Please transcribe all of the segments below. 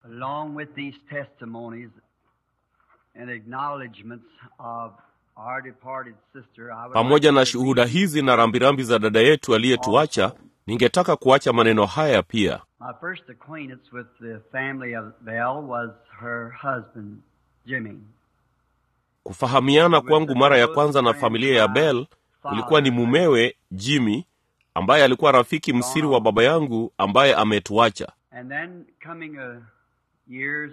Along with these testimonies and acknowledgments of our departed sister, I would pamoja like na to shuhuda read hizi na rambirambi za dada yetu aliyetuacha ningetaka kuacha maneno haya pia My first acquaintance with the family of Bell was her husband, Jimmy. kufahamiana kwangu mara ya kwanza na familia ya bell ilikuwa ni mumewe jimmy ambaye alikuwa rafiki msiri wa baba yangu ambaye ametuacha And then coming uh, years,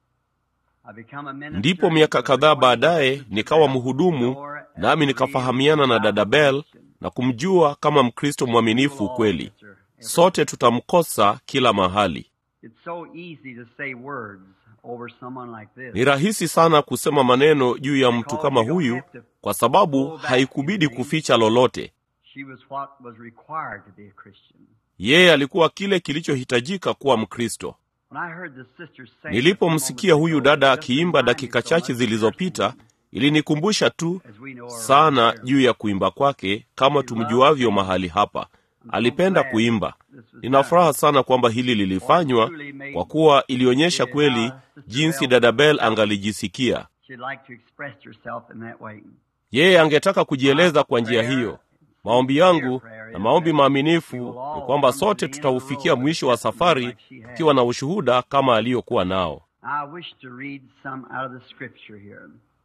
I become a minister. ndipo miaka kadhaa baadaye nikawa mhudumu nami nikafahamiana na dada bell na kumjua kama mkristo mwaminifu kweli sote tutamkosa kila mahali It's so easy to say words over someone like this. ni rahisi sana kusema maneno juu ya mtu kama huyu kwa sababu haikubidi kuficha lolote She was what was required to be a Christian. yeye alikuwa kile kilichohitajika kuwa mkristo When I heard the sister say nilipomsikia huyu dada akiimba dakika chache zilizopita ilinikumbusha tu sana juu ya kuimba kwake kama tumjuavyo mahali hapa alipenda kuimba nina furaha sana kwamba hili lilifanywa kwa kuwa ilionyesha kweli jinsi dada bel angalijisikia she'd like to express herself in that way. yeye angetaka kujieleza kwa njia hiyo maombi yangu na maombi maaminifu ni kwamba sote tutaufikia mwisho wa safari tukiwa na ushuhuda kama aliyokuwa nao I wish to read some out of the scripture here.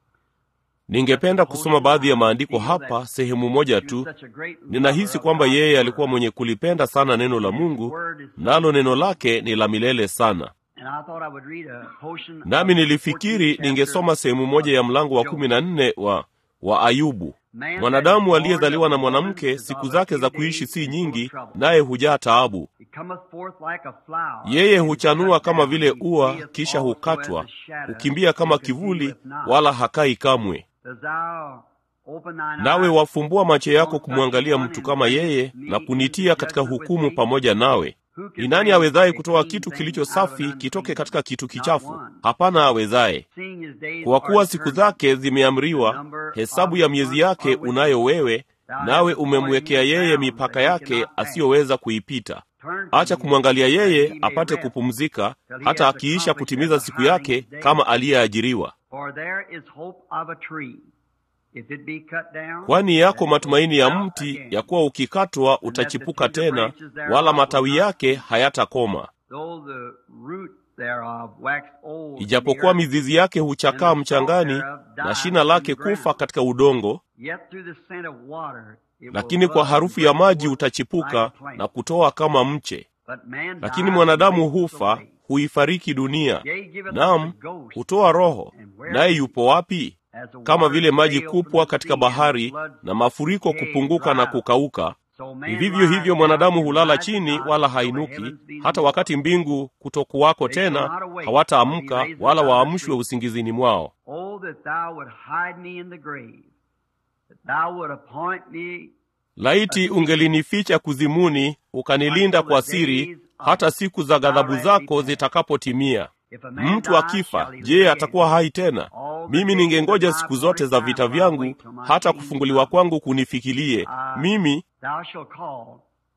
ningependa kusoma baadhi ya maandiko hapa sehemu moja tu ninahisi kwamba yeye alikuwa mwenye kulipenda sana neno la mungu nalo neno lake ni la milele sana And I thought I would read a portion of nami the nilifikiri 14th ningesoma chapter sehemu moja ya mlango wa kumi na nne wa wa ayubu mwanadamu aliyezaliwa na mwanamke siku zake za kuishi si nyingi naye hujaa taabu He cometh forth like a flower. yeye huchanua kama vile ua kisha hukatwa hukimbia kama kivuli wala hakai kamwe Does thou open thine nawe eyes wafumbua macho yako kumwangalia mtu kama yeye na kunitia katika hukumu pamoja nawe ni nani awezaye kutoa kitu kilicho safi kitoke katika kitu kichafu hapana awezaye seeing his days kwa are kuwa siku determined, zake zimeamriwa hesabu ya miezi yake unayo wewe nawe umemwekea yeye mipaka yake asiyoweza kuipita turn to acha him, kumwangalia that yeye he may apate rest, kupumzika till he hata hath akiisha accomplished kutimiza the siku hiring yake day. kama aliyeajiriwa For there is hope of a tree. If it be cut down, kwani yako it matumaini ya will sprout mti again. ya kuwa ukikatwa utachipuka tena wala matawi yake hayatakoma Though the root thereof wax old in the ijapokuwa earth, mizizi yake huchakaa mchangani na shina lake kufa katika udongo yet through the scent of water it will lakini kwa bud harufu and ya bring maji forth utachipuka like a plant. na kutoa kama mche But man lakini dies mwanadamu and wastes hufa away. huifariki dunia Yea, giveth nam up the ghost, hutoa roho and where naye is yupo wapi as the kama waters vile maji fail from kupwa the katika sea, bahari and floods na mafuriko decay kupunguka na dry up. kukauka So man ni vivyo lies hivyo down mwanadamu and hulala riseth chini not, wala till the hainuki heavens be hata moved. wakati mbingu kutokuwako They shall tena not awake, nor be hawataamka raised wala out of the waamshwe sleep. usingizini mwao Oh, that thou would hide me in the grave, that thou would appoint me laiti ungelinificha kuzimuni ukanilinda kwa siri hata siku za ghadhabu zako zitakapotimia if a man mtu die, akifa shall he je live atakuwa hai tena All the mimi days ningengoja of my siku zote za appointed vita time will I vyangu wait till my hata king kufunguliwa come. kwangu kunifikirie Ah, mimi Thou shalt call,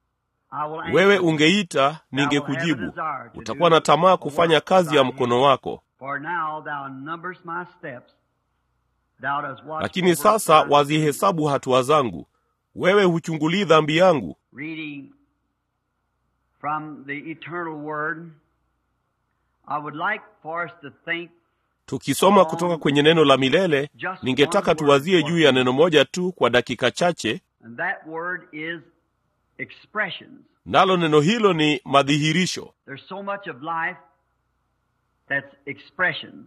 I will answer wewe thee. ungeita Thou will have a ningekujibu desire to utakuwa do na tamaa the kufanya work of kazi ya thy mkono hand. wako For now thou numberest my steps, thou dost watch lakini over sasa my feet. wazihesabu hatua zangu wewe huchungulii dhambi yangu Reading from the eternal word, I would like for us to think tukisoma kutoka kwenye neno la milele ningetaka tuwazie juu ya neno moja tu kwa dakika chache And that word is expressions. nalo neno hilo ni madhihirisho There's so much of life that's expressions.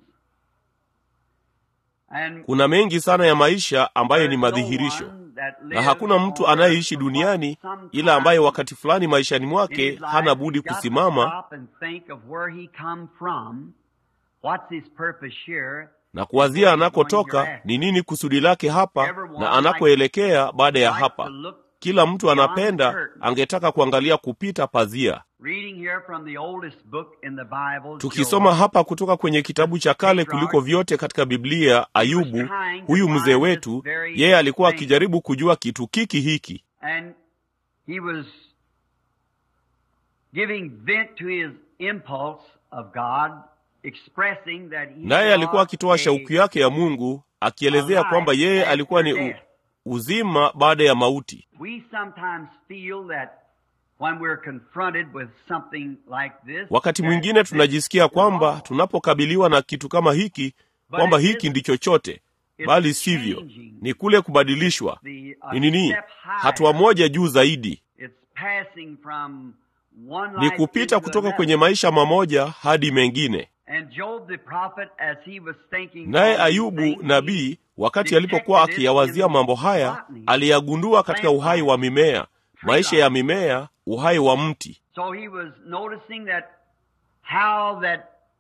And kuna mengi sana ya maisha ambayo ni there's no madhihirisho one that na lives hakuna on mtu earth anayeishi but duniani sometime ila ambaye in wakati fulani maishani mwake his life hana budi he's got to kusimama stop and think of where he come from, what's his purpose here, na kuwazia anakotoka ni nini kusudi lake hapa na anakoelekea baada ya like to hapa look kila mtu beyond the anapenda curtain. angetaka kuangalia kupita pazia Reading here from the oldest book in the Bible, tukisoma Job, hapa kutoka kwenye kitabu cha kale kuliko vyote katika biblia ayubu huyu mzee wetu yeye alikuwa akijaribu kujua kitu kiki hiki and he was giving vent to his impulse of God expressing that he naye alikuwa was akitoa a shauku yake ya mungu akielezea kwamba yeye alikuwa ni u, uzima baada ya mauti We sometimes feel that when we're confronted with something like this, wakati that mwingine this tunajisikia is kwamba wrong. tunapokabiliwa na kitu kama hiki kwamba hiki ndicho chote bali sivyo ni kule kubadilishwa The, uh, ni nini step higher. hatua moja juu zaidi It's passing from one ni life kupita into kutoka another. kwenye maisha mamoja hadi mengine And Job the prophet, as he was thinking naye all these ayubu things, nabii wakati alipokuwa akiyawazia mambo haya aliyagundua katika uhai wa mimea maisha ya mimea uhai wa mti So he was noticing that how that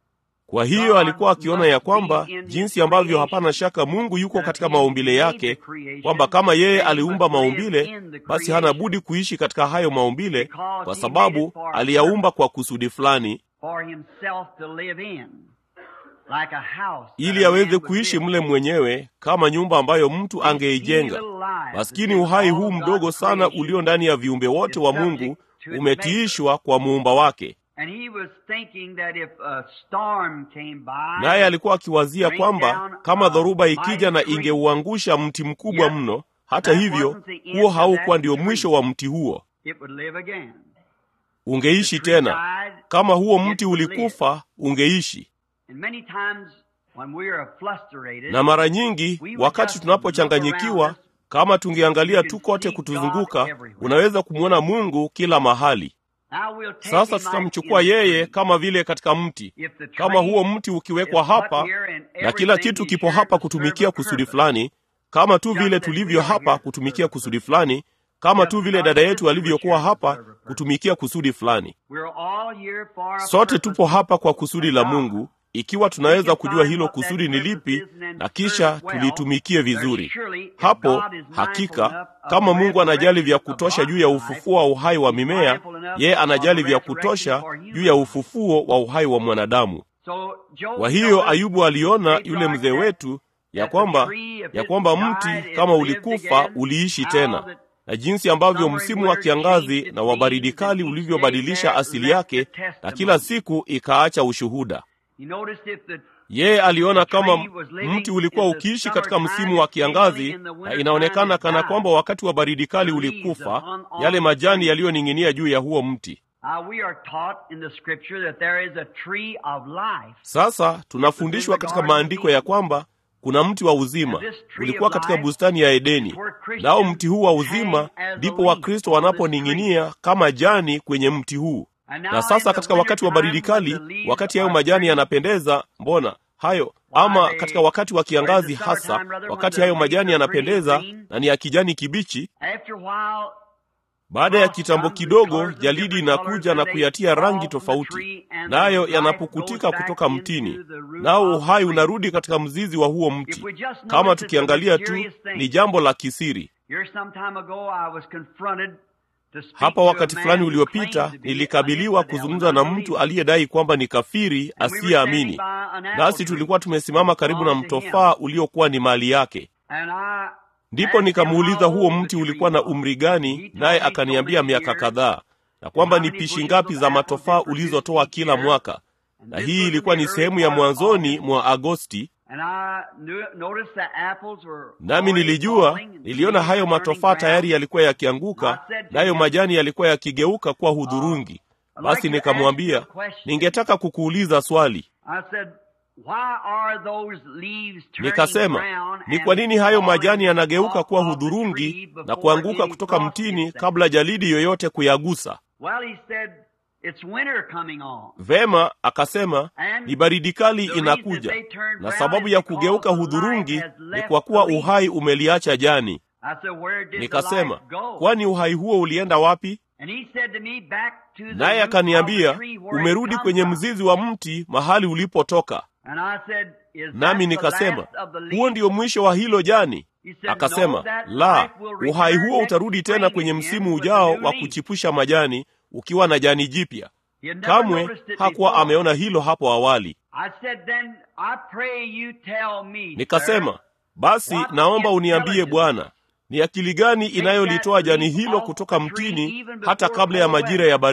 kwa hiyo alikuwa akiona ya kwamba jinsi ambavyo hapana shaka mungu yuko katika maumbile yake kwamba kama yeye aliumba maumbile basi hana budi kuishi katika hayo maumbile kwa sababu aliyaumba kwa kusudi fulani for himself to live in, like a house that ili a aweze man would kuishi build. mle mwenyewe kama nyumba ambayo mtu angeijenga maskini uhai huu mdogo sana ulio ndani ya viumbe wote wa mungu umetiishwa kwa muumba wake And he was thinking that if a storm came by, naye alikuwa akiwazia kwamba kama dhoruba ikija na ingeuangusha mti mkubwa mno hata hivyo huo haukuwa ndio mwisho wa mti huo it would live again. ungeishi tena kama huo mti ulikufa ungeishi And many times when we are frustrated, na mara nyingi wakati tunapochanganyikiwa kama tungeangalia tu kote kutuzunguka unaweza kumwona mungu kila mahali now we'll take sasa him tutamchukua like in the yeye tree. kama vile katika mti If the kama train huo mti ukiwekwa is put hapa here and na kila everything kitu is kipo here hapa to kutumikia serve a kusudi purpose. fulani kama tu vile Just as tulivyo we are hapa here to kutumikia serve a kusudi purpose. fulani kama Just tu as vile our dada yetu sister was alivyokuwa here to hapa serve a purpose. kutumikia kusudi fulani We're all here for a sote purpose tupo hapa kwa kusudi la of God. mungu ikiwa tunaweza kujua hilo kusudi ni lipi na kisha tulitumikie vizuri hapo hakika kama mungu anajali vya kutosha juu ya ufufuo wa uhai wa mimea yeye anajali vya kutosha juu ya ufufuo wa uhai wa mwanadamu So Job kwa hiyo noticed ayubu aliona the yule mzee dark wetu ya that the kwamba tree, if ya it kwamba died, mti it kama lived ulikufa again, uliishi how tena that na jinsi ambavyo summer msimu and wa winter kiangazi changed na its wa baridi seasons, kali and each ulivyobadilisha day asili left yake the na testimony. kila siku ikaacha ushuhuda He noticed if the yeye aliona kama tree was living mti ulikuwa in the ukiishi katika summertime msimu wa and seemingly kiangazi in the na wintertime inaonekana it kana died. kwamba wakati wa baridi kali The leaves ulikufa hung on yale the majani tree. yaliyoning'inia juu ya huo mti Now we are taught in the scripture that there is a tree of life. sasa tunafundishwa katika maandiko ya kwamba kuna mti wa uzima ulikuwa katika bustani ya edeni nao mti huu wa uzima ndipo wakristo wanaponing'inia kama jani kwenye mti huu And now na in sasa the katika wakati wa baridi wintertime when kali the leaves wakati hayo are majani green, yanapendeza mbona hayo ama katika wakati wa kiangazi hasa wakati hayo majani yanapendeza na ni ya kijani kibichi after a while baada ya kitambo kidogo jalidi inakuja na kuyatia rangi tofauti nayo yanapukutika kutoka mtini nao uhai unarudi katika mzizi wa huo mti kama tukiangalia tu ni jambo la kisiri Here some time ago I was confronted to speak hapa to a wakati man fulani who uliopita claimed to be nilikabiliwa an infidel, kuzungumza na an mtu unbeliever. aliyedai kwamba ni kafiri And we were asiyeamini standing by an apple nasi tree tulikuwa tumesimama karibu na belonged to him. mtofaa uliokuwa ni mali yake And I ndipo asked him nikamuuliza how huo old the mti tree ulikuwa na was. umri He gani told naye me so akaniambia many miaka years, kadhaa na kwamba how ni many pishi bushels ngapi of za apples matofaa it produced ulizotoa each kila year. mwaka And na this hii was in ilikuwa the ni early sehemu ya part of mwanzoni August. mwa agosti And I knew, noticed the apples were nami already nilijua falling and niliona leaves hayo turning matofaa brown. tayari yalikuwa yakianguka nayo majani yalikuwa yakigeuka kuwa hudhurungi basi nikamwambia ningetaka kukuuliza swali I said, Why are those leaves turning nikasema brown ni and kwa nini hayo falling majani yanageuka off kuwa of the hudhurungi tree na before kuanguka any kutoka frost mtini hits them? kabla jalidi yoyote kuyagusa Well, he said, It's winter coming on. vema akasema And ni baridi kali the reason inakuja they turn na brown sababu is ya because kugeuka the hudhurungi light has ni left kwa kuwa the leaf. uhai umeliacha jani I said, Where did nikasema the light go? kwani uhai huo ulienda wapi And he said to me, Back to the naye root of the akaniambia tree where it umerudi come kwenye from." mzizi wa mti mahali ulipotoka And I said, Is that nami the nikasema last of the huo leaves? ndio mwisho wa hilo jani He said, akasema "No, that la life will uhai return huo next utarudi tena spring kwenye again msimu with a ujao new wa leaf." kuchipusha majani ukiwa na jani jipya He had never kamwe noticed it hakuwa before. ameona hilo hapo awali I said, Then I pray you tell me, nikasema sir, basi what naomba uniambie intelligence bwana ni akili gani inayolitoa jani hilo kutoka mtini hata kabla ya majira ya baridi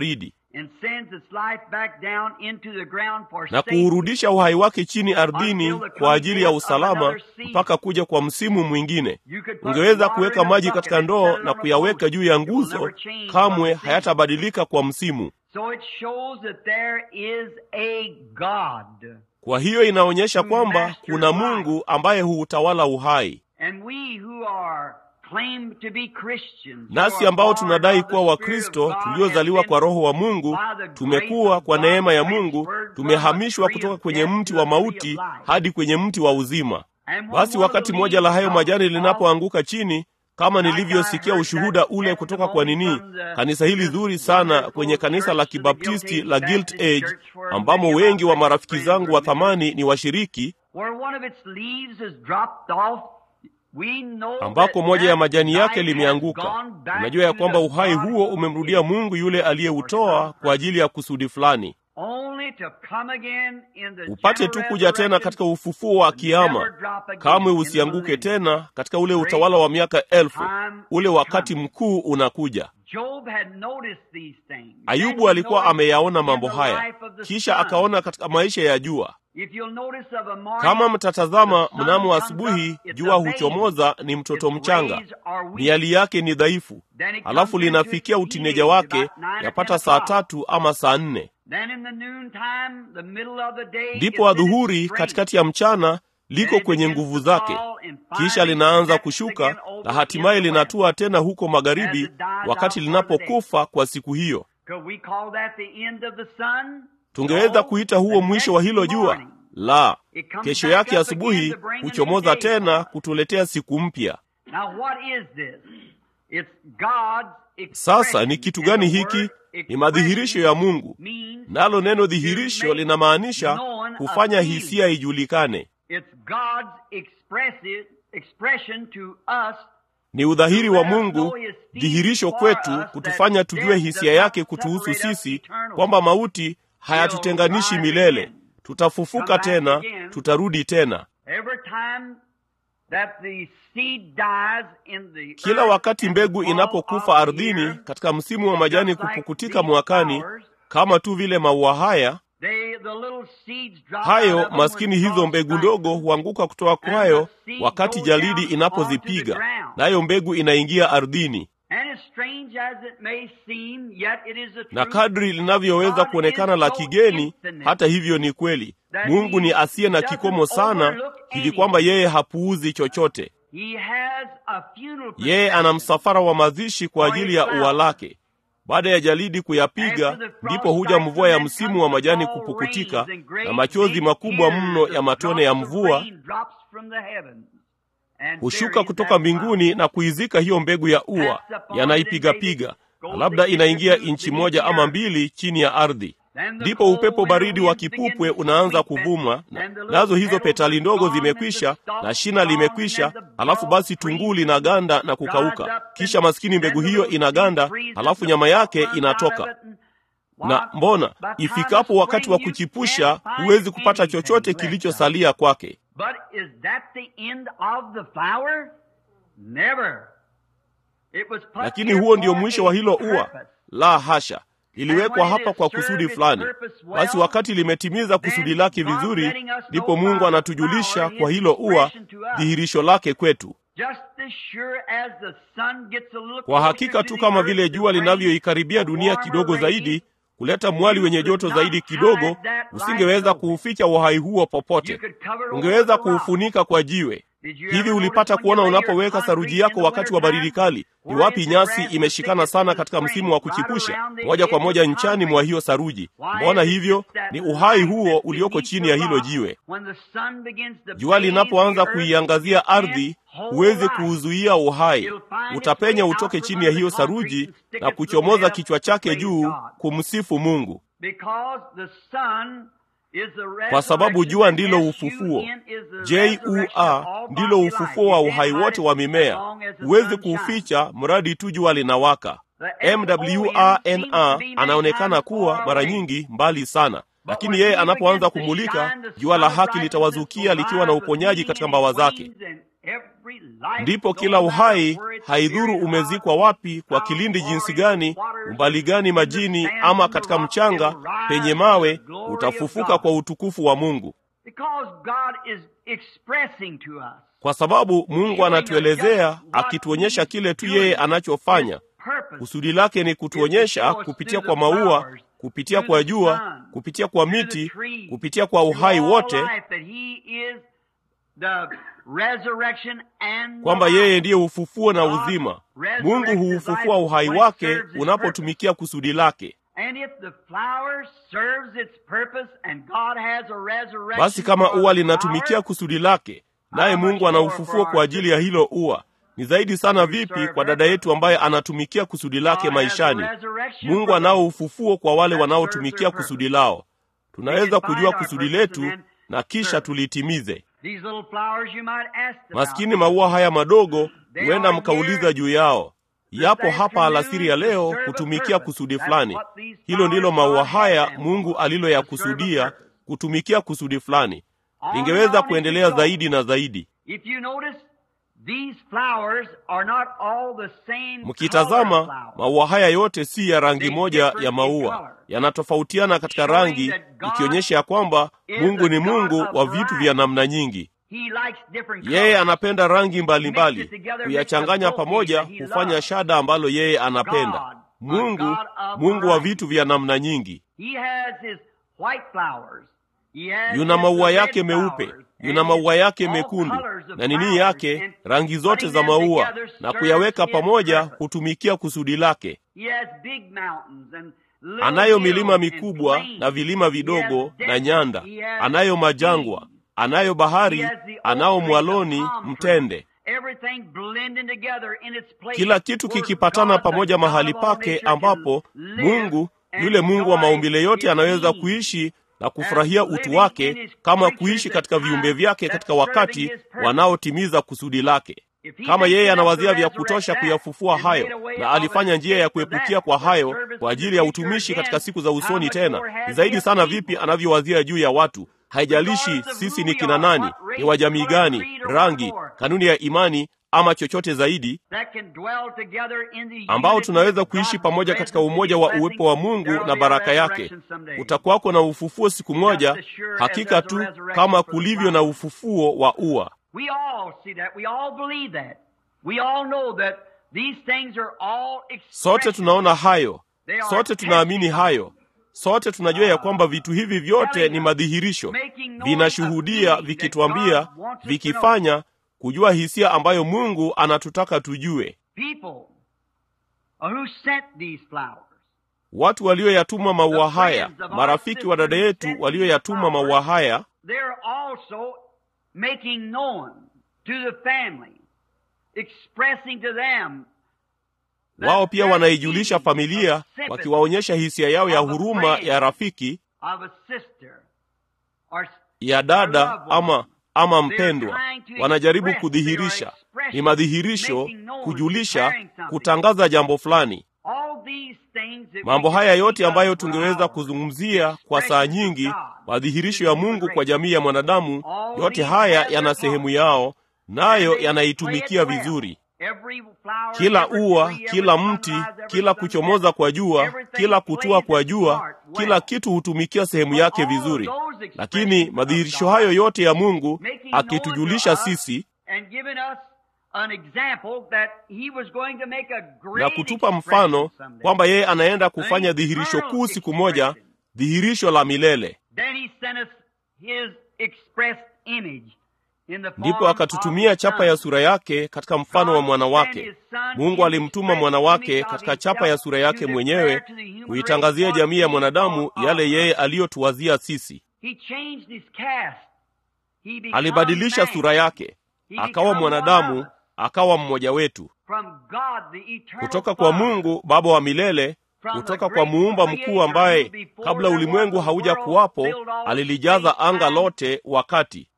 and sends its life back down into the ground for na safety. kuurudisha uhai wake chini ardhini kwa ajili ya usalama mpaka kuja kwa msimu mwingine. You could put Ungeweza water kuweka in a maji bucket katika and ndoo set it na on a kuyaweka post. juu ya It will nguzo, never change kamwe what the hayatabadilika kwa msimu. So it shows that there is a God. Kwa hiyo inaonyesha kwamba kuna Mungu ambaye huutawala uhai. And we who are claimed to be Christians, Nasi who are ambao born tunadai of the kuwa Spirit of Wakristo God, tuliozaliwa have kwa been Roho wa Mungu, by the tumekuwa grace of kwa God neema ya Mungu, transferred from tumehamishwa the tree kutoka of kwenye death mti to wa the tree of mauti life. hadi kwenye mti wa uzima. And when Basi one of wakati the mmoja la hayo leaves majani falls linapoanguka chini, kama nilivyosikia ushuhuda ule kutoka kwa nini kanisa hili zuri sana kwenye kanisa la Kibaptisti la Gilt Age, ambamo wengi wa marafiki zangu wa thamani ni washiriki, where one of its leaves is dropped off, we know ambako that moja ya that majani yake life has limeanguka. gone back Unajua ya to kwamba the uhai God huo who umemrudia is Mungu yule aliyeutoa kwa ajili ya kusudi fulani, only to come again in the upate tu general kuja tena resurrection katika ufufuo wa kiama. Kamwe usianguke tena katika ule utawala wa miaka elfu. Ule wakati mkuu unakuja. Job had noticed these things. Ayubu And alikuwa he ameyaona noticed mambo in the haya, life of the kisha sun. akaona katika maisha ya jua. If you'll notice of a morning, Kama mtatazama the sun mnamo comes asubuhi, up, it's jua a baby. huchomoza, ni mtoto Its mchanga, rays are weak. miali yake ni dhaifu, Then it halafu comes into linafikia its utineja teenage wake about nine or yapata 10 saa o'clock. tatu ama saa nne. Then in the noontime, the middle of the day, Ndipo it's in its adhuhuri strength. katikati ya mchana liko Then it kwenye begins nguvu to zake, fall and kisha finally linaanza sets kushuka again over na hatimaye in the west. linatua tena huko magharibi, As it dies wakati out for the day. linapokufa kwa siku hiyo. Could we call that the end of the sun? Tungeweza No. kuita huo The mwisho wa hilo next jua? morning, La, it comes kesho back yake up asubuhi again to bring a new huchomoza day tena for us. kutuletea siku mpya. Now what is this? It's God's Sasa expression. ni kitu And gani the hiki? word Ni madhihirisho ya Mungu, means nalo neno to dhihirisho make linamaanisha known a kufanya feeling. hisia ijulikane. It's God's expressive expression to us Ni udhahiri wa Mungu, dhihirisho kwetu, kutufanya tujue hisia yake kutuhusu sisi, kwamba mauti hayatutenganishi milele. Tutafufuka tena, tutarudi tena. every time that the seed dies in the Kila earth wakati and mbegu the fall inapokufa of the ardhini year, katika msimu wa majani just like kupukutika these mwakani, flowers, kama tu vile maua haya they, the little seeds drop out hayo of them maskini when hizo frost mbegu strikes ndogo them. huanguka kutoka kwayo wakati jalidi inapozipiga, nayo mbegu inaingia ardhini. And as strange as it may seem, yet it is the Na truth. kadri linavyoweza kuonekana la kigeni, hata hivyo ni kweli. Mungu ni asiye na kikomo sana hivi kwamba yeye hapuuzi chochote. He has a funeral Yeye ana msafara wa mazishi kwa ajili ya ua lake. Baada ya jalidi kuyapiga, ndipo huja mvua ya msimu wa majani kupukutika na machozi makubwa mno ya matone ya mvua hushuka kutoka mbinguni na kuizika hiyo mbegu ya ua, yanaipigapiga na labda inaingia inchi moja ama mbili chini ya ardhi. Ndipo upepo baridi wa kipupwe unaanza kuvuma, na- nazo hizo petali ndogo zimekwisha na shina limekwisha, halafu basi tunguu linaganda na kukauka, kisha maskini mbegu hiyo inaganda, halafu nyama yake inatoka. Na mbona ifikapo wakati wa kuchipusha, huwezi kupata chochote kilichosalia kwake. But is that the end of the flower? Never. It was put Lakini here huo ndio for mwisho a wa hilo ua? purpose. La hasha, liliwekwa hapa kwa kusudi fulani. Basi wakati limetimiza kusudi lake vizuri, ndipo Mungu anatujulisha kwa hilo ua dhihirisho lake kwetu. Just as sure as the sun gets a little Kwa closer hakika to tu the kama earth vile to jua bring linavyoikaribia dunia warmer kidogo rays, zaidi, kuleta mwali wenye joto zaidi kidogo, usingeweza kuuficha uhai huo popote. Ungeweza kuufunika kwa jiwe. Hivi ulipata kuona unapoweka saruji yako wakati wa baridi kali, ni wapi nyasi imeshikana sana katika msimu wa kuchipusha, moja kwa moja nchani mwa hiyo saruji? Mbona hivyo? Ni uhai huo ulioko chini ya hilo jiwe. Jua linapoanza kuiangazia ardhi, huwezi kuuzuia uhai. Utapenya utoke chini ya hiyo saruji na kuchomoza kichwa chake juu kumsifu Mungu, kwa sababu jua ndilo ufufuo. Jua ndilo ufufuo wa uhai wote wa mimea. Huwezi kuuficha mradi tu jua linawaka. MWRNA anaonekana kuwa mara nyingi mbali sana, lakini yeye anapoanza kumulika, jua la haki litawazukia likiwa na uponyaji katika mbawa zake. every life, ndipo no kila uhai matter where it's haidhuru buried, umezikwa wapi kwa kilindi jinsi gani umbali gani majini ama katika mchanga penye mawe utafufuka kwa utukufu wa mungu Because God is expressing to us kwa sababu mungu anatuelezea akituonyesha kile tu yeye anachofanya purpose kusudi lake ni kutuonyesha kupitia kwa maua kupitia kwa jua kupitia kwa miti kupitia kwa uhai wote kwamba yeye ndiye ufufuo na uzima mungu huufufua uhai wake unapotumikia kusudi lake basi kama ua linatumikia kusudi lake naye mungu ana ufufuo kwa ajili ya hilo ua ni zaidi sana vipi kwa dada yetu ambaye anatumikia kusudi lake maishani mungu anao ufufuo kwa wale wanaotumikia kusudi lao tunaweza kujua kusudi letu na kisha tulitimize maskini maua haya madogo huenda mkauliza juu yao yapo hapa alasiri ya leo kutumikia kusudi fulani hilo ndilo maua haya mungu aliloyakusudia kutumikia kusudi fulani lingeweza kuendelea zaidi na zaidi mkitazama maua haya yote si ya rangi moja ya maua yanatofautiana katika rangi ikionyesha ya kwamba mungu ni mungu wa vitu vya namna nyingi yeye anapenda rangi mbalimbali kuyachanganya pamoja hufanya shada ambalo yeye anapenda mungu mungu wa vitu vya namna nyingi yuna maua yake meupe yuna maua yake mekundu na nini yake rangi zote za maua na kuyaweka pamoja hutumikia kusudi lake anayo milima mikubwa na vilima vidogo na nyanda anayo majangwa anayo bahari anao mwaloni mtende kila kitu kikipatana pamoja mahali pake ambapo mungu yule mungu wa maumbile yote anaweza kuishi na kufurahia utu wake kama kuishi katika viumbe vyake katika wakati wanaotimiza kusudi lake kama yeye anawazia vya kutosha kuyafufua hayo na alifanya njia ya kuepukia kwa hayo kwa ajili ya utumishi katika siku za usoni tena ni zaidi sana vipi anavyowazia juu ya watu haijalishi sisi ni kina nani ni wa jamii gani rangi kanuni ya imani ama chochote zaidi ambao tunaweza kuishi pamoja katika umoja wa uwepo wa mungu na baraka yake utakuwako na ufufuo siku moja hakika tu kama kulivyo na ufufuo wa ua sote tunaona hayo sote tunaamini hayo sote tunajua ya kwamba vitu hivi vyote ni madhihirisho vinashuhudia vikituambia vikifanya kujua hisia ambayo mungu anatutaka tujue watu walioyatuma maua haya marafiki wa dada yetu walioyatuma maua haya wao pia wanaijulisha familia wakiwaonyesha hisia yao ya huruma ya rafiki ya dada ama ama mpendwa wanajaribu kudhihirisha ni madhihirisho kujulisha kutangaza jambo fulani mambo haya yote ambayo tungeweza kuzungumzia kwa saa nyingi madhihirisho ya mungu kwa jamii ya mwanadamu yote haya yana sehemu yao nayo yanaitumikia vizuri kila ua kila mti kila kuchomoza kwa jua kila kutua kwa jua kila kitu hutumikia sehemu yake vizuri lakini madhihirisho hayo yote ya mungu akitujulisha sisi na kutupa mfano kwamba yeye anaenda kufanya dhihirisho kuu siku moja dhihirisho la milele ndipo akatutumia chapa ya sura yake katika mfano wa mwana wake mungu alimtuma mwana wake katika chapa ya sura yake mwenyewe kuitangazia jamii ya mwanadamu yale yeye aliyotuwazia sisi alibadilisha sura yake akawa mwanadamu akawa mmoja wetu kutoka kwa mungu baba wa milele kutoka kwa muumba mkuu ambaye kabla ulimwengu hauja kuwapo alilijaza anga lote wakati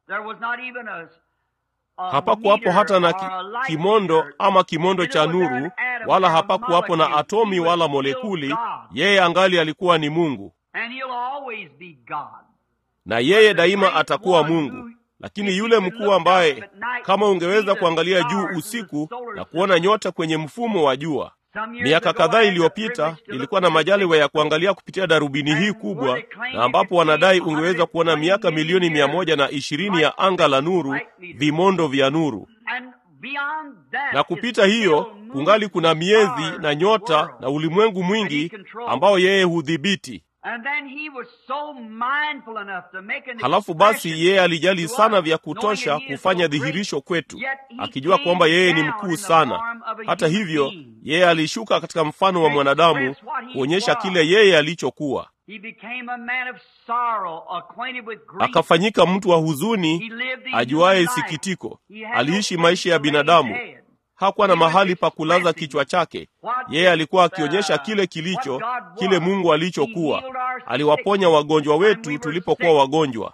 hapakuwapo hata na ki, kimondo ama kimondo cha nuru wala hapakuwapo na atomi wala molekuli yeye angali alikuwa ni mungu na yeye daima atakuwa mungu lakini yule mkuu ambaye kama ungeweza kuangalia juu usiku na kuona nyota kwenye mfumo wa jua. Miaka kadhaa iliyopita nilikuwa na majaliwa ya kuangalia kupitia darubini hii kubwa, na ambapo wanadai ungeweza kuona miaka milioni mia moja na ishirini ya anga la nuru, vimondo vya nuru, na kupita hiyo kungali kuna miezi na nyota na ulimwengu mwingi ambao yeye hudhibiti. Halafu basi yeye alijali sana vya kutosha kufanya dhihirisho kwetu, akijua kwamba yeye ni mkuu sana. Hata hivyo, yeye alishuka katika mfano wa mwanadamu kuonyesha kile yeye alichokuwa. Akafanyika mtu wa huzuni, ajuaye sikitiko. Aliishi maisha ya binadamu, hakuwa na mahali pa kulaza kichwa chake. Yeye alikuwa akionyesha kile kilicho kile Mungu alichokuwa. Aliwaponya wagonjwa wetu tulipokuwa wagonjwa,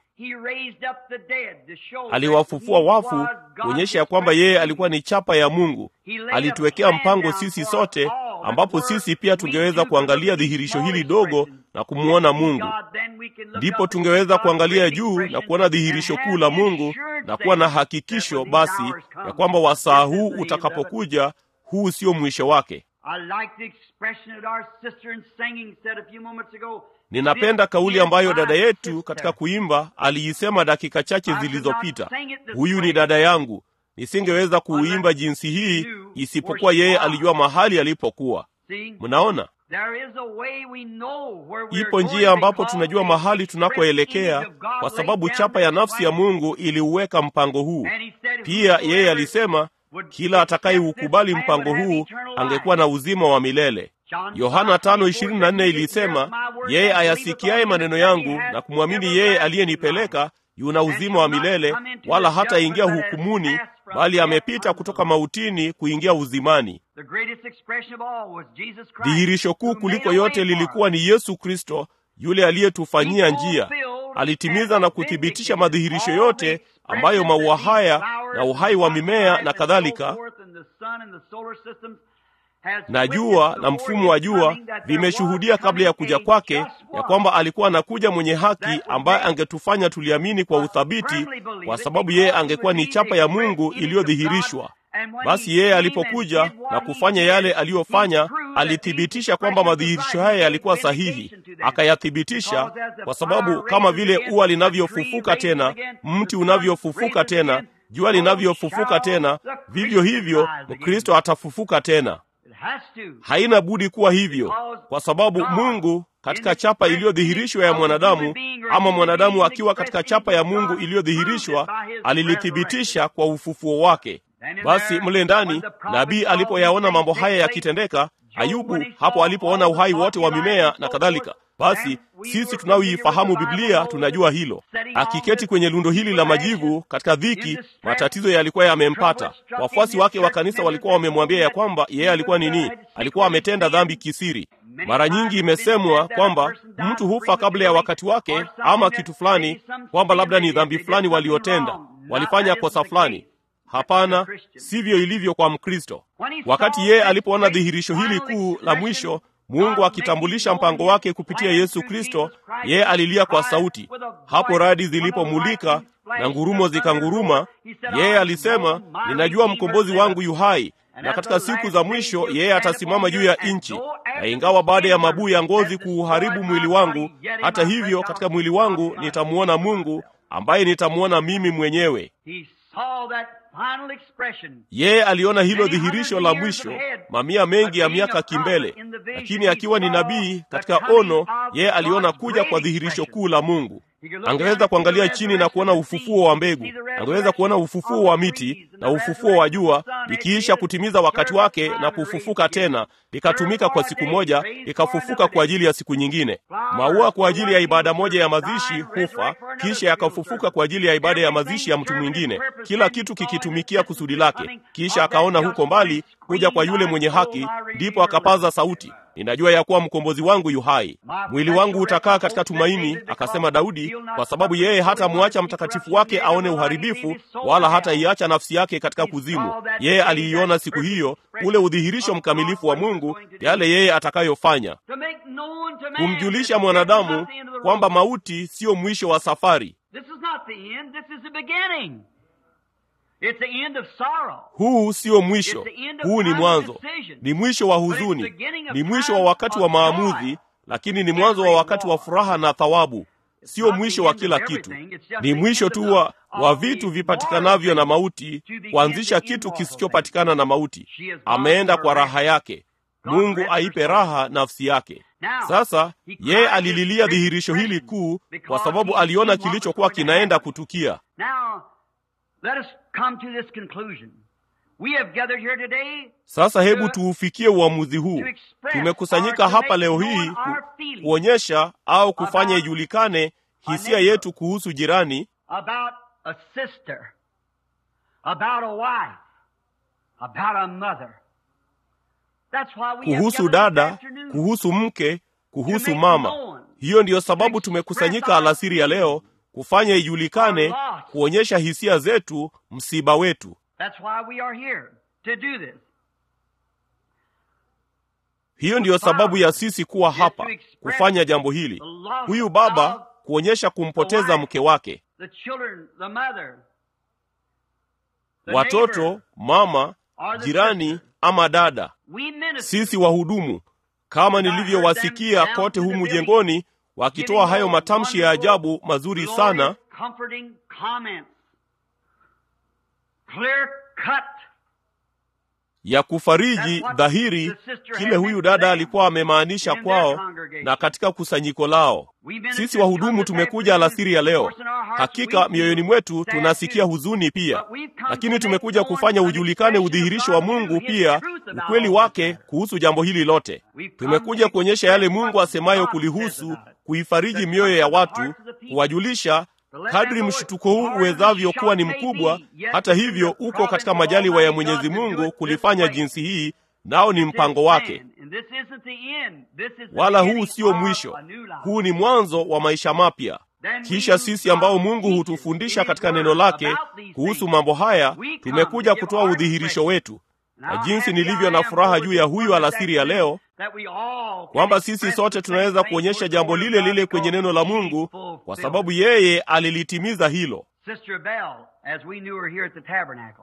aliwafufua wafu kuonyesha ya kwamba yeye alikuwa ni chapa ya Mungu. Alituwekea mpango sisi sote, ambapo sisi pia tungeweza kuangalia dhihirisho hili dogo na kumwona Mungu. Ndipo tungeweza kuangalia juu na kuona dhihirisho kuu la Mungu na kuwa na hakikisho basi ya kwamba wasaa huu utakapokuja, huu sio mwisho wake. Ninapenda kauli ambayo dada yetu katika kuimba aliisema dakika chache zilizopita. Huyu ni dada yangu. Nisingeweza kuuimba jinsi hii isipokuwa yeye alijua mahali alipokuwa. Mnaona, ipo njia ambapo tunajua mahali tunakoelekea, kwa sababu chapa ya nafsi ya Mungu iliuweka mpango huu. Pia yeye alisema kila atakayeukubali mpango huu angekuwa na uzima wa milele. Yohana 5:24 ilisema, yeye ayasikiaye maneno yangu na kumwamini yeye aliyenipeleka yuna uzima wa milele, wala hataingia hukumuni, bali amepita kutoka mautini kuingia uzimani. Dhihirisho kuu kuliko yote lilikuwa ni Yesu Kristo, yule aliyetufanyia njia. Alitimiza na kuthibitisha madhihirisho yote ambayo maua haya na uhai wa mimea na kadhalika na jua na mfumo wa jua vimeshuhudia kabla ya kuja kwake ya kwamba alikuwa anakuja mwenye haki ambaye angetufanya tuliamini kwa uthabiti, kwa sababu yeye angekuwa ni chapa ya Mungu iliyodhihirishwa. Basi yeye alipokuja na kufanya yale aliyofanya, alithibitisha kwamba madhihirisho haya yalikuwa sahihi, akayathibitisha, kwa sababu kama vile ua linavyofufuka tena, mti unavyofufuka tena, jua linavyofufuka tena, vivyo hivyo Mkristo atafufuka tena. Haina budi kuwa hivyo, kwa sababu Mungu katika chapa iliyodhihirishwa ya mwanadamu, ama mwanadamu akiwa katika chapa ya Mungu iliyodhihirishwa, alilithibitisha kwa ufufuo wake. Basi mle ndani nabii alipoyaona mambo haya yakitendeka, Ayubu hapo alipoona uhai wote wa mimea na kadhalika, basi sisi tunaoifahamu Biblia tunajua hilo. Akiketi kwenye lundo hili la majivu katika dhiki, matatizo yalikuwa yamempata. Wafuasi wake wa kanisa walikuwa wamemwambia ya kwamba yeye alikuwa nini? Alikuwa ametenda dhambi kisiri. Mara nyingi imesemwa kwamba mtu hufa kabla ya wakati wake, ama kitu fulani, kwamba labda ni dhambi fulani waliotenda, walifanya kosa fulani. Hapana, sivyo ilivyo kwa Mkristo. Wakati yeye alipoona dhihirisho hili kuu la mwisho, Mungu akitambulisha mpango wake kupitia Yesu Kristo, yeye alilia kwa sauti. Hapo radi zilipomulika na ngurumo zikanguruma, yeye alisema, ninajua mkombozi wangu yu hai, na katika siku za mwisho yeye atasimama juu ya nchi. Na ingawa baada ya mabuu ya ngozi kuuharibu mwili wangu, hata hivyo katika mwili wangu nitamwona Mungu ambaye nitamwona mimi mwenyewe. Yeye aliona hilo dhihirisho la mwisho mamia mengi ya miaka kimbele, lakini akiwa ni nabii katika ono, yeye aliona kuja kwa dhihirisho kuu la Mungu. Angeweza kuangalia chini na kuona ufufuo wa mbegu, angeweza kuona ufufuo wa miti na ufufuo wa jua likiisha kutimiza wakati wake na kufufuka tena, likatumika kwa siku moja, likafufuka kwa ajili ya siku nyingine. Maua kwa ajili ya ibada moja ya mazishi hufa, kisha yakafufuka kwa ajili ya ibada ya mazishi ya mtu mwingine, kila kitu kikitumikia kusudi lake. Kisha akaona huko mbali kuja kwa yule mwenye haki, ndipo akapaza sauti Ninajua ya kuwa mkombozi wangu yu hai, mwili wangu utakaa katika tumaini, akasema Daudi, kwa sababu yeye hatamwacha mtakatifu wake aone uharibifu, wala hataiacha nafsi yake katika kuzimu. Yeye aliiona siku hiyo, ule udhihirisho mkamilifu wa Mungu, yale yeye atakayofanya, kumjulisha mwanadamu kwamba mauti siyo mwisho wa safari. This is not the end, this is the beginning. It's the end of sorrow. huu sio mwisho huu ni mwanzo ni mwisho wa huzuni ni mwisho wa wakati wa maamuzi lakini ni mwanzo wa wakati wa furaha na thawabu sio mwisho wa kila kitu ni mwisho tu wa, wa vitu vipatikanavyo na mauti kuanzisha kitu kisichopatikana na mauti ameenda kwa raha yake mungu aipe raha nafsi yake sasa yeye alililia dhihirisho hili kuu kwa sababu aliona kilichokuwa kinaenda kutukia Now, let us come to this conclusion. We have gathered here today sasa hebu tuufikie uamuzi huu tumekusanyika hapa leo hii ku, kuonyesha au kufanya ijulikane hisia yetu kuhusu jirani about a sister, about a wife, about a mother. That's why we have kuhusu gathered this dada afternoon. kuhusu mke kuhusu mama hiyo ndiyo sababu tumekusanyika alasiri ya leo kufanya ijulikane kuonyesha hisia zetu msiba wetu That's why we are here to do this. hiyo ndiyo sababu ya sisi kuwa hapa kufanya jambo hili huyu baba kuonyesha kumpoteza mke wake The children, the mother, the watoto neighbor, mama or the jirani sister. ama dada We minister. sisi wahudumu kama nilivyowasikia kote humu jengoni wakitoa hayo matamshi ya ajabu mazuri sana Comforting comments. Clear cut. ya kufariji dhahiri kile huyu dada alikuwa amemaanisha kwao na katika kusanyiko lao sisi wahudumu tumekuja alasiri ya leo hakika mioyoni mwetu tunasikia huzuni pia lakini tumekuja kufanya ujulikane udhihirisho wa mungu pia ukweli wake kuhusu jambo hili lote tumekuja kuonyesha yale mungu asemayo kulihusu kuifariji mioyo ya watu kuwajulisha kadri mshtuko huu uwezavyo kuwa ni mkubwa hata hivyo uko katika majaliwa ya mwenyezi mungu kulifanya jinsi hii nao ni mpango wake wala huu sio mwisho huu ni mwanzo wa maisha mapya kisha sisi ambao mungu hutufundisha katika neno lake kuhusu mambo haya tumekuja kutoa udhihirisho wetu na jinsi nilivyo na furaha juu ya huyu alasiri ya leo kwamba sisi sote tunaweza kuonyesha jambo lile lile kwenye neno la mungu kwa sababu yeye alilitimiza hilo Sister Bell, as we knew her here at the tabernacle.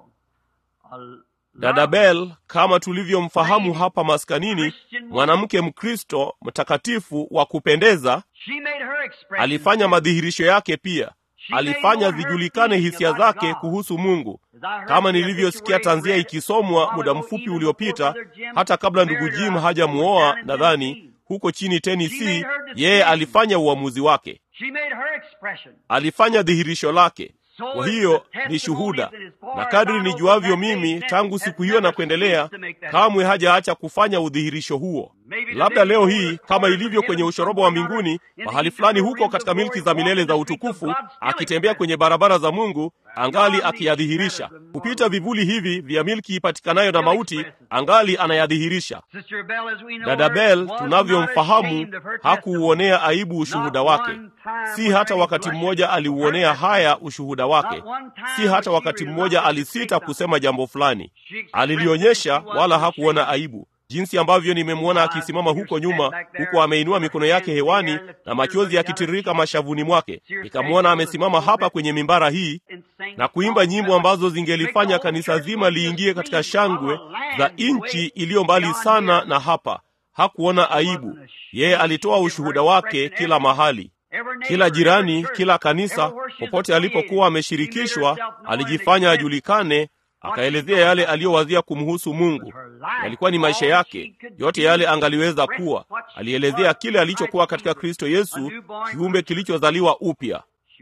a dada bel kama tulivyomfahamu hapa maskanini mwanamke mkristo mtakatifu wa kupendeza She made her expression. alifanya madhihirisho yake pia alifanya zijulikane hisia zake kuhusu mungu kama nilivyosikia tanzia ikisomwa muda mfupi uliopita hata kabla ndugu jim hajamuoa nadhani huko chini tennessee yeye alifanya uamuzi wake She made her expression. alifanya dhihirisho lake kwa hiyo ni shuhuda na kadri nijuavyo mimi tangu siku hiyo na kuendelea kamwe hajaacha kufanya udhihirisho huo labda leo hii kama ilivyo kwenye ushoroba wa mbinguni mahali fulani huko katika milki za milele za utukufu akitembea kwenye barabara za mungu angali akiyadhihirisha kupita vivuli hivi vya milki ipatikanayo na mauti angali anayadhihirisha Sister Bell, as we know dada her, bel was not tunavyomfahamu ashamed of her testimony. hakuuonea aibu ushuhuda wake si hata wakati mmoja aliuonea haya ushuhuda wake si hata wakati mmoja alisita kusema jambo fulani alilionyesha wala hakuona aibu jinsi ambavyo nimemwona akisimama huko nyuma huku ameinua mikono yake hewani na machozi yakitiririka mashavuni mwake nikamwona amesimama hapa kwenye mimbara hii na kuimba nyimbo ambazo zingelifanya kanisa zima liingie katika shangwe za nchi iliyo mbali sana na hapa hakuona aibu yeye alitoa ushuhuda wake kila mahali kila jirani kila kanisa popote alipokuwa ameshirikishwa alijifanya ajulikane akaelezea yale aliyowazia kumhusu mungu yalikuwa ni maisha yake yote yale angaliweza kuwa alielezea kile alichokuwa katika kristo yesu kiumbe kilichozaliwa upya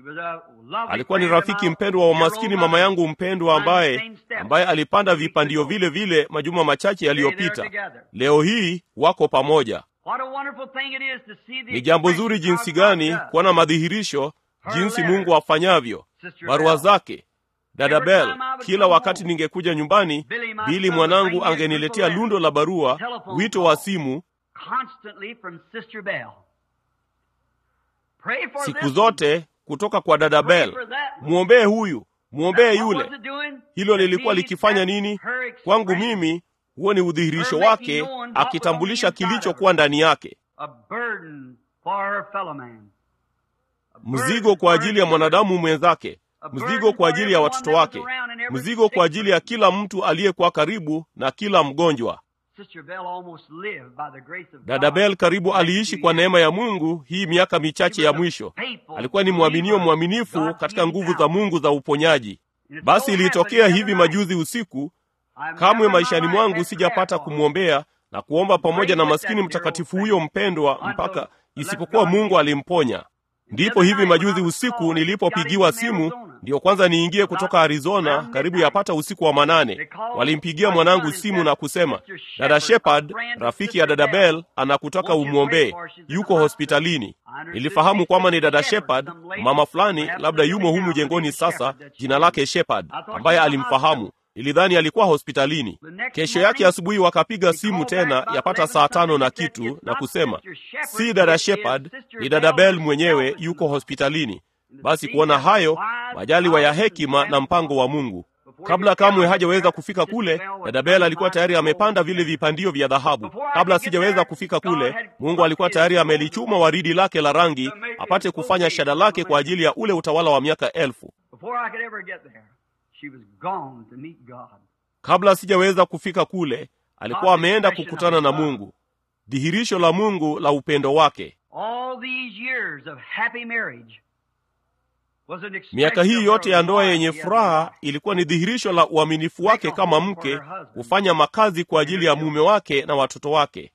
alikuwa ni rafiki mpendwa wa maskini mama yangu mpendwa ambaye ambaye alipanda vipandio vile vile majuma machache yaliyopita leo hii wako pamoja ni jambo zuri jinsi gani kuona madhihirisho jinsi mungu afanyavyo barua zake dada bel kila wakati ningekuja nyumbani bili mwanangu angeniletea lundo la barua wito wa simu siku zote kutoka kwa dada bel mwombee huyu mwombee yule hilo lilikuwa likifanya nini kwangu mimi huo ni udhihirisho wake akitambulisha kilichokuwa ndani yake mzigo kwa ajili ya mwanadamu mwenzake, mzigo kwa ajili ya watoto wake, mzigo kwa ajili ya kila mtu aliyekuwa karibu na kila mgonjwa. Dada Bell karibu aliishi kwa neema ya Mungu hii miaka michache ya mwisho. Alikuwa ni mwaminio mwaminifu katika nguvu za Mungu za uponyaji. Basi ilitokea hivi majuzi usiku, kamwe maishani mwangu sijapata kumwombea na kuomba pamoja na maskini mtakatifu huyo mpendwa mpaka isipokuwa Mungu alimponya. Ndipo hivi majuzi usiku nilipopigiwa simu, ndiyo kwanza niingie kutoka Arizona, karibu yapata usiku wa manane. Walimpigia mwanangu simu na kusema, dada Shepard, rafiki ya dada Bell, anakutaka umwombee, yuko hospitalini. Nilifahamu kwamba ni dada Shepard, mama fulani, labda yumo humu jengoni sasa, jina lake Shepard, ambaye alimfahamu. Nilidhani alikuwa hospitalini. Kesho yake asubuhi wakapiga simu tena yapata saa tano na kitu na kusema, si dada Shepard, ni dada Bell mwenyewe yuko hospitalini. Basi kuona hayo, majaliwa ya hekima na mpango wa Mungu. Kabla kamwe hajaweza kufika kule, dada Bell alikuwa tayari amepanda vile vipandio vya dhahabu. Kabla sijaweza kufika kule, Mungu alikuwa tayari amelichuma waridi lake la rangi apate kufanya shada lake kwa ajili ya ule utawala wa miaka elfu. Kabla sijaweza kufika kule, alikuwa ameenda kukutana na Mungu, dhihirisho la Mungu la upendo wake. Miaka hii yote ya ndoa yenye furaha ilikuwa ni dhihirisho la uaminifu wake kama mke kufanya makazi kwa ajili ya mume wake na watoto wake.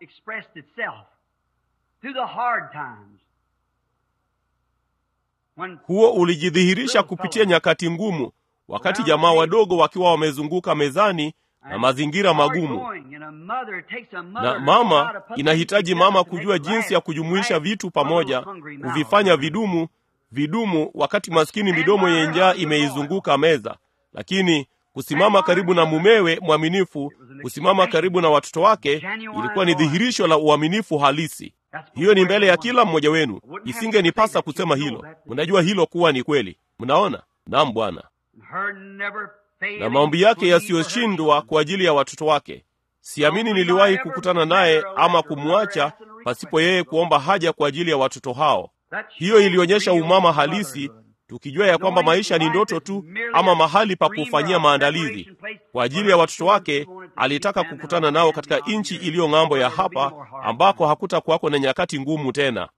Huo ulijidhihirisha kupitia nyakati ngumu, wakati jamaa wadogo wakiwa wamezunguka mezani na mazingira magumu. Na mama, inahitaji mama kujua jinsi ya kujumuisha vitu pamoja, kuvifanya vidumu vidumu, wakati maskini midomo yenye njaa imeizunguka meza. Lakini kusimama karibu na mumewe mwaminifu, kusimama karibu na watoto wake, ilikuwa ni dhihirisho la uaminifu halisi. Hiyo ni mbele ya kila mmoja wenu. Isingenipasa kusema hilo, mnajua hilo kuwa ni kweli. Mnaona? Naam, Bwana na maombi yake yasiyoshindwa kwa ajili ya watoto wake. Siamini niliwahi kukutana naye ama kumwacha pasipo yeye kuomba haja kwa ajili ya watoto hao. Hiyo ilionyesha umama halisi, tukijua ya kwamba maisha ni ndoto tu ama mahali pa kufanyia maandalizi kwa ajili ya watoto wake. Alitaka kukutana nao katika nchi iliyo ng'ambo ya hapa, ambako hakutakuwako na nyakati ngumu tena.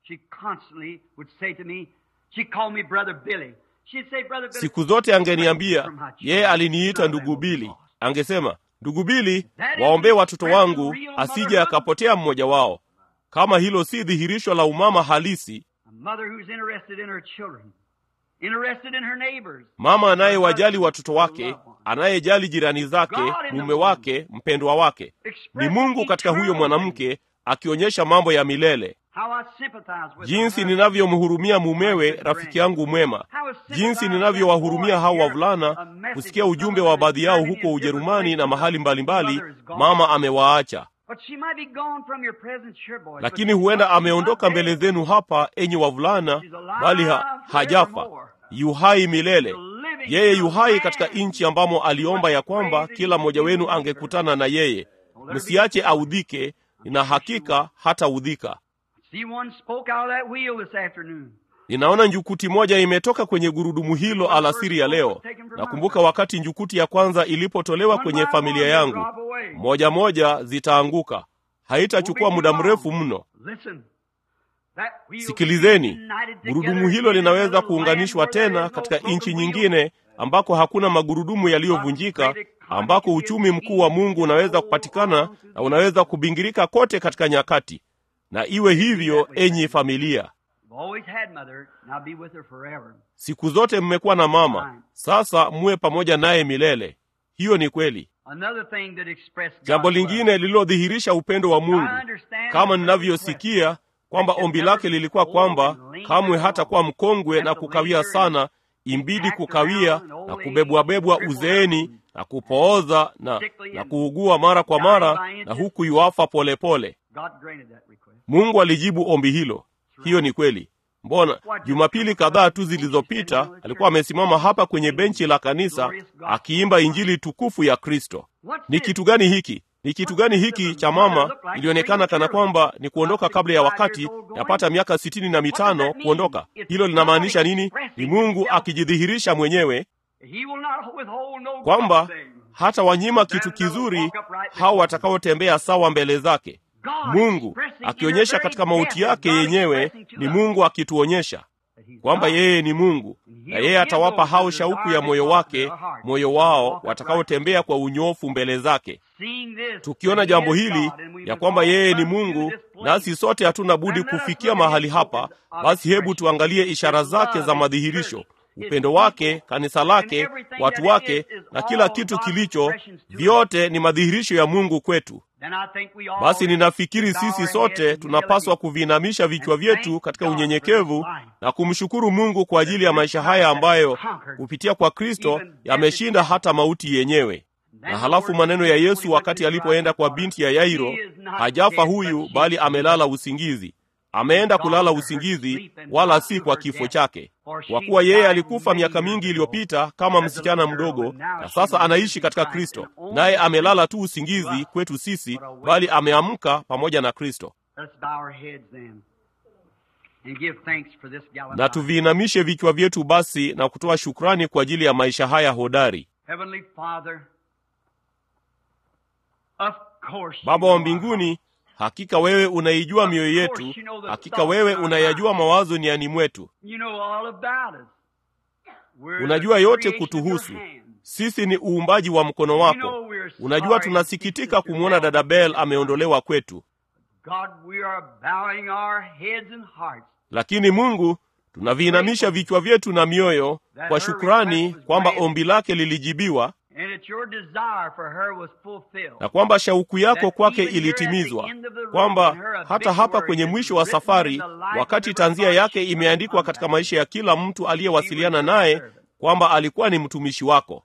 Siku zote angeniambia, yeye aliniita ndugu Bili. Angesema, ndugu Bili, waombee watoto wangu asije akapotea mmoja wao. Kama hilo si dhihirisho la umama halisi, mama anayewajali watoto wake, anayejali jirani zake, mume wake, mpendwa wake, ni Mungu katika huyo mwanamke akionyesha mambo ya milele. Jinsi ninavyomhurumia mumewe, rafiki yangu mwema, jinsi ninavyowahurumia hao wavulana, kusikia ujumbe wa baadhi yao huko Ujerumani na mahali mbalimbali mbali, mama amewaacha, lakini huenda ameondoka mbele zenu hapa, enyi wavulana, bali ha, hajafa, yuhai milele. Yeye yuhai katika nchi ambamo aliomba ya kwamba kila mmoja wenu angekutana na yeye. Msiache audhike, nina hakika hataudhika. Ninaona njukuti moja imetoka kwenye gurudumu hilo alasiri ya leo. Nakumbuka wakati njukuti ya kwanza ilipotolewa kwenye familia yangu, moja moja zitaanguka. Haitachukua muda mrefu mno. Sikilizeni, gurudumu hilo linaweza kuunganishwa tena katika nchi nyingine ambako hakuna magurudumu yaliyovunjika, ambako uchumi mkuu wa Mungu unaweza kupatikana na unaweza kubingirika kote katika nyakati na iwe hivyo, enyi familia. Siku zote mmekuwa na mama, sasa muwe pamoja naye milele. Hiyo ni kweli. Jambo lingine lililodhihirisha upendo wa Mungu, kama ninavyosikia kwamba ombi lake lilikuwa kwamba kamwe hatakuwa mkongwe na kukawia sana, imbidi kukawia na kubebwabebwa uzeeni na kupooza na, na kuugua mara kwa mara na huku yuafa polepole. Mungu alijibu ombi hilo. Hiyo ni kweli. Mbona Jumapili kadhaa tu zilizopita alikuwa amesimama hapa kwenye benchi la kanisa akiimba injili tukufu ya Kristo. Ni kitu gani hiki? ni kitu gani hiki cha mama ilionekana kana kwamba ni kuondoka kabla ya wakati yapata miaka sitini na mitano kuondoka hilo linamaanisha nini ni mungu akijidhihirisha mwenyewe kwamba hata wanyima kitu kizuri hao watakaotembea sawa mbele zake mungu akionyesha katika mauti yake yenyewe ni mungu akituonyesha kwamba yeye ni mungu na yeye atawapa hao shauku ya moyo wake moyo wao watakaotembea kwa unyofu mbele zake tukiona jambo hili ya kwamba yeye ni mungu nasi sote hatuna budi kufikia mahali hapa basi hebu tuangalie ishara zake za madhihirisho upendo wake kanisa lake watu wake na kila kitu kilicho vyote ni madhihirisho ya mungu kwetu basi ninafikiri sisi sote tunapaswa kuviinamisha vichwa vyetu katika unyenyekevu na kumshukuru mungu kwa ajili ya maisha haya ambayo kupitia kwa kristo yameshinda hata mauti yenyewe na halafu maneno ya yesu wakati alipoenda kwa binti ya yairo hajafa huyu bali amelala usingizi ameenda kulala usingizi wala si kwa kifo chake kwa kuwa yeye alikufa miaka mingi iliyopita kama msichana mdogo na sasa anaishi katika kristo naye amelala tu usingizi kwetu sisi bali ameamka pamoja na kristo na tuviinamishe vichwa vyetu basi na kutoa shukrani kwa ajili ya maisha haya hodari baba wa mbinguni hakika wewe unaijua mioyo yetu hakika wewe unayajua mawazo niani mwetu unajua yote kutuhusu sisi ni uumbaji wa mkono wako unajua tunasikitika kumwona dada bel ameondolewa kwetu lakini mungu tunaviinamisha vichwa vyetu na mioyo kwa shukrani kwamba ombi lake lilijibiwa na kwamba shauku yako kwake ilitimizwa kwamba hata hapa kwenye mwisho wa safari wakati tanzia yake imeandikwa katika maisha ya kila mtu aliyewasiliana naye kwamba alikuwa ni mtumishi wako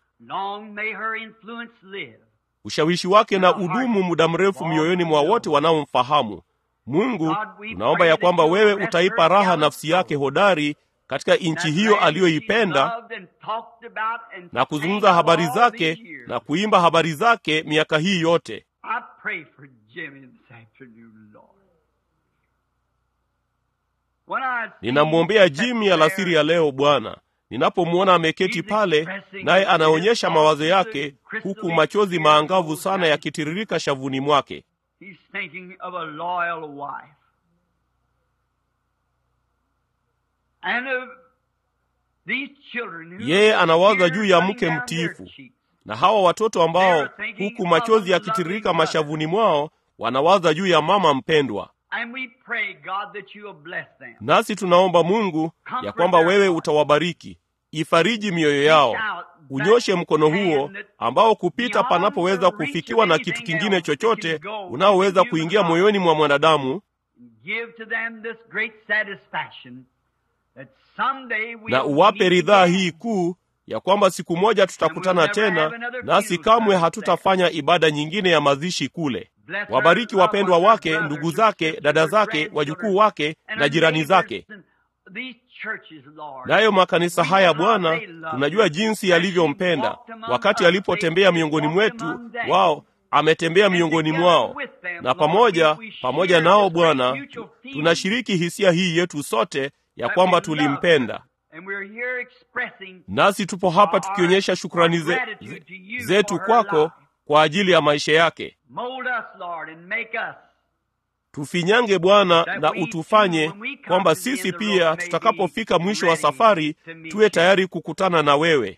ushawishi wake na udumu muda mrefu mioyoni mwa wote wanaomfahamu mungu tunaomba ya kwamba wewe utaipa raha nafsi yake hodari katika nchi hiyo aliyoipenda na kuzungumza habari zake na kuimba habari zake miaka hii yote ninamwombea jimi alasiri ya leo bwana ninapomwona ameketi pale naye anaonyesha mawazo yake huku machozi maangavu sana yakitiririka shavuni mwake yeye anawaza juu ya mke mtiifu na hawa watoto ambao huku machozi yakitiririka mashavuni mwao wanawaza juu ya mama mpendwa nasi tunaomba mungu ya kwamba wewe utawabariki ifariji mioyo yao unyoshe mkono huo ambao kupita panapoweza kufikiwa na kitu kingine chochote unaoweza kuingia moyoni mwa mwanadamu na uwape ridhaa hii kuu ya kwamba siku moja tutakutana tena nasi kamwe hatutafanya ibada nyingine ya mazishi kule wabariki wapendwa wake ndugu zake dada zake wajukuu wake na jirani zake nayo makanisa haya bwana tunajua jinsi yalivyompenda wakati alipotembea miongoni mwetu wao ametembea miongoni mwao na pamoja pamoja nao bwana tunashiriki hisia hii yetu sote ya kwamba tulimpenda nasi tupo hapa tukionyesha shukrani ze, ze, zetu kwako kwa ajili ya maisha yake tufinyange bwana na utufanye kwamba sisi pia tutakapofika mwisho wa safari tuwe tayari kukutana na wewe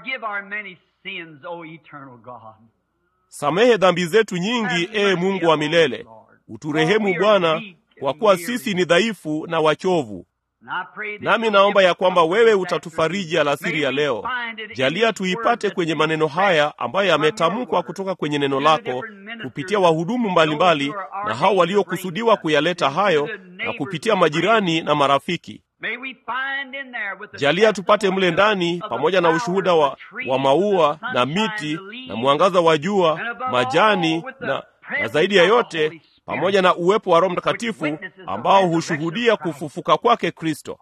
samehe dhambi zetu nyingi ee mungu wa milele uturehemu bwana kwa kuwa sisi ni dhaifu na wachovu nami naomba ya kwamba wewe utatufariji alasiri ya leo jalia tuipate kwenye maneno haya ambayo yametamkwa kutoka kwenye neno lako kupitia wahudumu mbalimbali na hao waliokusudiwa kuyaleta hayo na kupitia majirani na marafiki jalia tupate mle ndani pamoja na ushuhuda wa, wa maua na miti na mwangaza wa jua majani na, na zaidi ya yote pamoja na uwepo wa roho mtakatifu ambao hushuhudia kufufuka kwake kristo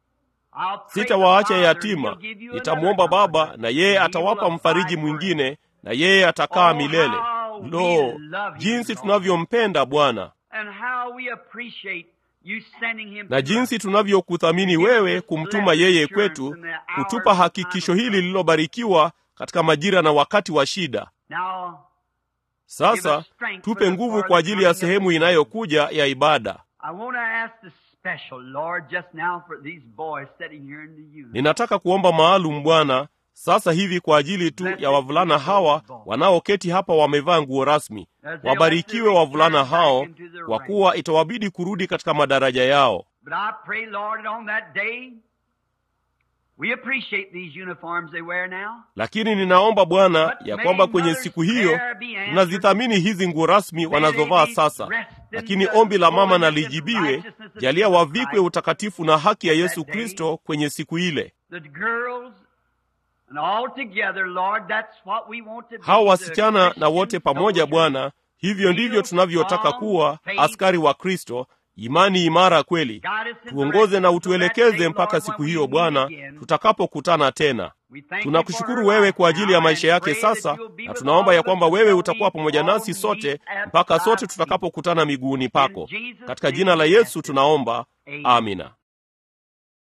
sitawaacha yatima nitamwomba baba na yeye atawapa mfariji mwingine na yeye atakaa Oh, milele. how we Lo, love you, jinsi Lord. tunavyompenda Bwana And how we appreciate you sending him na to jinsi us. tunavyokuthamini wewe kumtuma yeye kwetu, kutupa hakikisho hili lililobarikiwa katika majira na wakati wa shida. Now, Sasa tupe nguvu kwa ajili ya sehemu inayokuja ya ibada. I want to ask the special, Lord, just now for these boys sitting here in the youth. Ninataka kuomba maalum Bwana sasa hivi kwa ajili tu ya wavulana hawa wanaoketi hapa wamevaa nguo rasmi. Wabarikiwe wavulana hao, kwa kuwa itawabidi kurudi katika madaraja yao. But I pray, Lord, that on that day, we appreciate these uniforms they wear now. Lakini ninaomba Bwana ya kwamba kwenye siku hiyo tunazithamini hizi nguo rasmi wanazovaa sasa, lakini ombi la mama na lijibiwe, jalia wavikwe utakatifu na haki ya Yesu Kristo kwenye siku ile. The girls and all together, Lord, that's what we want to be. Hawa the wasichana na Christian wote pamoja, soldiers. Bwana, hivyo ndivyo tunavyotaka kuwa askari wa Kristo, imani imara kweli. Tuongoze na utuelekeze mpaka siku hiyo Bwana, tutakapokutana tena. We thank you for Tunakushukuru her wewe life kwa ajili now ya and maisha yake pray that sasa, you'll be na with tunaomba all ya of kwamba us wewe till utakuwa we pamoja all nasi meet sote at mpaka thy sote feet. tutakapokutana miguuni pako. In Jesus' Katika name jina la we Yesu ask it. tunaomba, Amen. amina.